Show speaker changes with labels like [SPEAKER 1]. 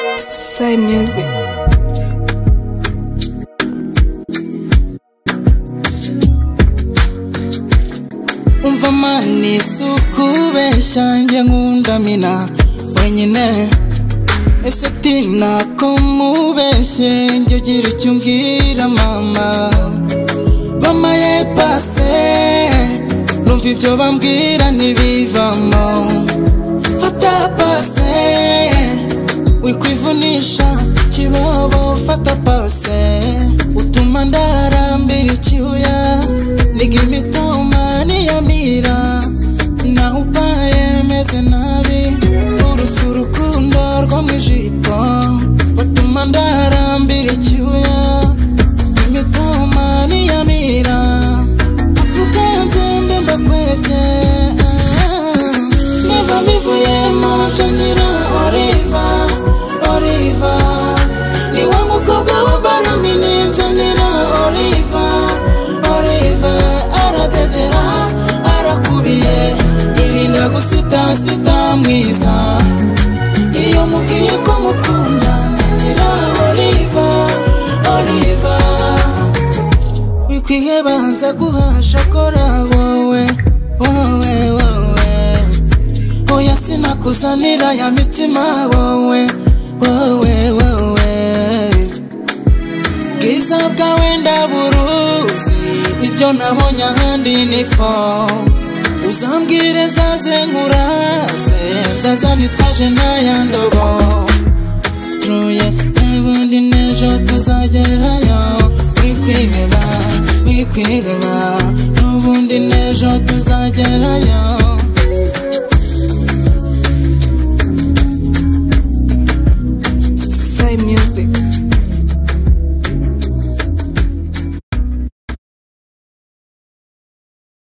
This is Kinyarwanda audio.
[SPEAKER 1] Masai Music.
[SPEAKER 2] umva mani sikubeshya njye nkundamina wenyine ese tinako mubeshye njye ugira icyo umbwira mama mama ye pase numva ibyo bambwira ntibivamo fata pase wikwivunisha kibobo fata pase utuma ndarambira icyuya niga imitoma niyamira naho upaye meze nabi urusa urukundo rwo mu ijipo batuma ndarambira icyuya imitoma niyamira apukanze mbe mbakwebye niba mivuyemo nshakira oriva oriva niwe mukobwa wa baramini nzanira oriva oriva aradedera arakubiye irinda gusitasita mwiza iyo mubwiye ko mukunda nzanira oriva oriva wikwiheba nza guhasha kora wowe wowe wowe oya sinakuzanira ya mitima wowe wowe wowe bwiza bwawe ndaburuzi ibyo nabonye ahandi ni fo uzambwire nzaze nkuraze nzaza nitwaje ntayandobo tuye ebundi n'ejo tuzagerayo wikwiheba wikwiheba n'ubundi n'ejo tuzagerayo